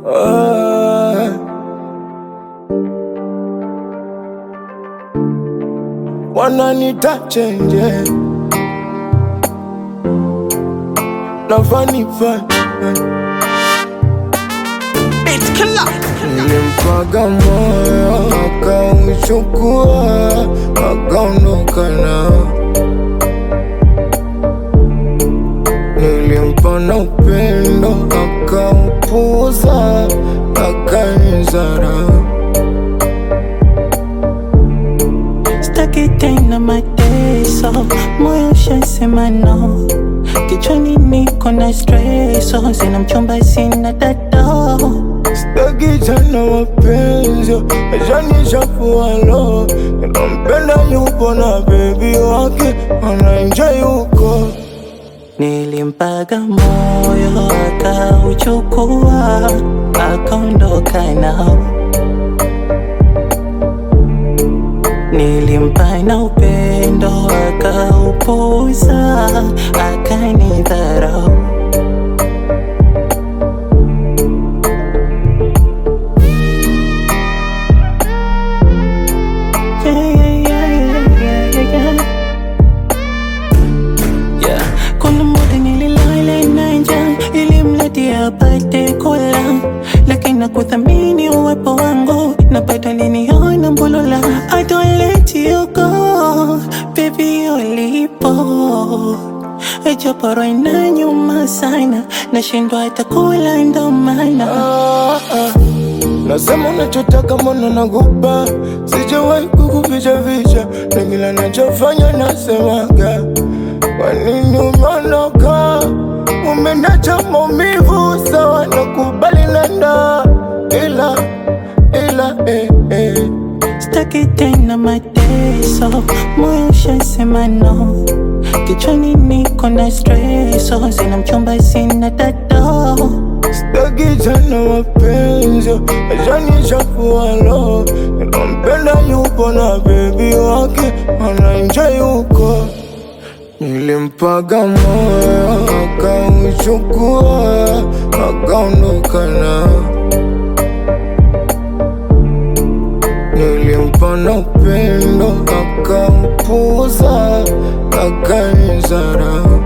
Ah. Wananita chenje nafanifa Nilimpaga moyo akauchukua akaondoka nao. Nilimpa na upendo akaupuza akanizarau. Staki tena mateso, moyo ushasema no. Kichwani niko na streso, sina mchumba, sina dado. Sitaki tena mapenzi yashanishafualo. Nampenda yupo na bebi wake anaenjoy huko. Nilimpaga moyo akauchukua, akaondoka nao. Nilimpa na upendo akaupuza, akanidharau. Yeah, yeah, yeah, yeah, yeah, yeah. Yeah. Kuna muda nililala na njaa ili mradi apate kula, lakini nakuthamini uwepo wangu, napata liniona mbulula. I don't let you go, baby ulipo Ejaporo ina nyuma sana, nashindwa hata kula ndo maana Ah, ah. Nasema unachotaka mbona nakupa, sijawahi kukuficha ficha, na kila nachofanya nasemaga. Kwa nini umeondoka? Umeniacha maumivu, sawa nakubali nenda, ila ila eh, eh. Staki tena mateso, moyo ushasema no. Kichwani niko na streso, sina mchumba, sina dado. Sitaki tena mapenzi yashanishafualo. Nampenda yupo na bebi wake anaenjoy huko. Nilimpaga moyo akauchukua akaondoka nao. Nilimpa na upendo akaupuza akanizarau.